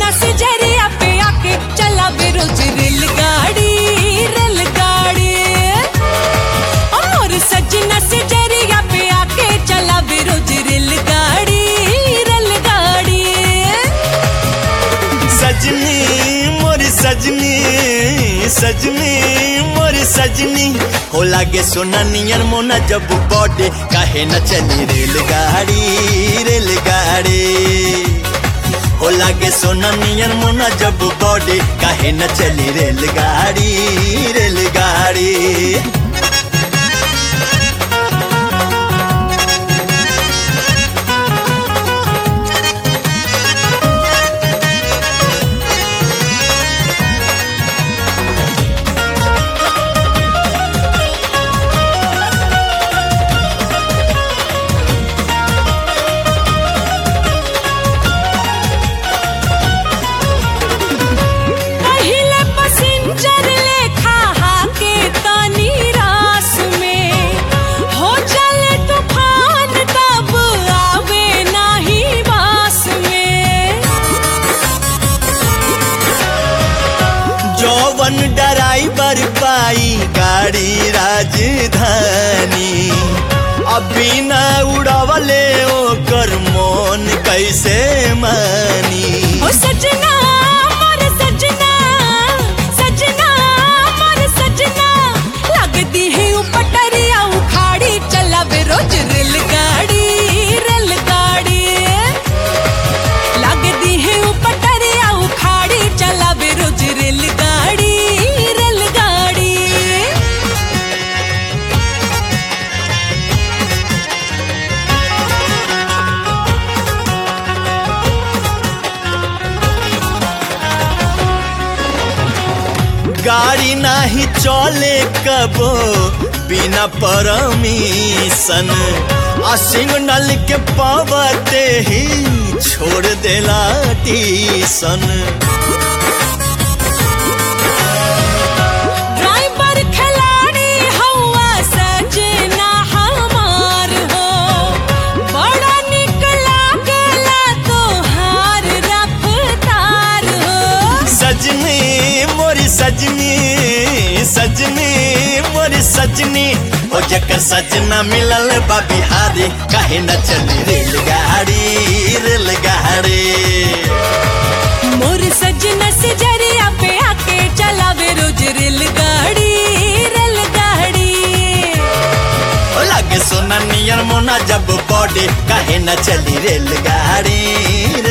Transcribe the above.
सजना से जरिया पे आके चला बेरोज रेलगाड़ी रेलगाड़ी और सजना से जरिया पे आके चला बेरोज रेलगाड़ी रेलगाड़ी सजनी मोरी सजनी सजनी मोरी सजनी हो लागे सोना नियर मोना जब बॉडे काहे न चली रेलगाड़ी रेलगाड़ी हो लागे सोना नियर मोना जब बॉडे काहे न चली रेलगाड़ी रेलगाड़ी पहिले पसिंजर लेखा हाके तानी रास में हो चले तूफान तब आवे नाही बास में जौवन ड्राइवर पाई गाड़ी राजधानी अभी न उड़वले ओकर मोन कैसे मानी ओ सजना मोर सजना सजना मोर सजना लगदी है उपटरिया उखाड़ी चला रोज रेलगाड़ी रेलगाड़ी लगदी है उपटरिया उखाड़ी चला रोज रेलगाड़ी रेलगाड़ी गाड़ी नाही चले कबो बिना परमिशन आ सिग्नल के पावते ही छोड़ देला टीसन ड्राइवर खिलाड़ी हवा सजना हमार हो बड़ा निक लागला तोहार रफ्तार हो सजनी मोरी सजनी सजनी मोरी सजनी ओ जकर सजना मिलल बा बिहारी काहे न चली रेलगाड़ी रेलगाड़ी मोर सजना से जरिया पे आके चलावे रोज रेलगाड़ी रेलगाड़ी ओ लागे सोना नियर मोना जब बॉडी काहे न चली रेलगाड़ी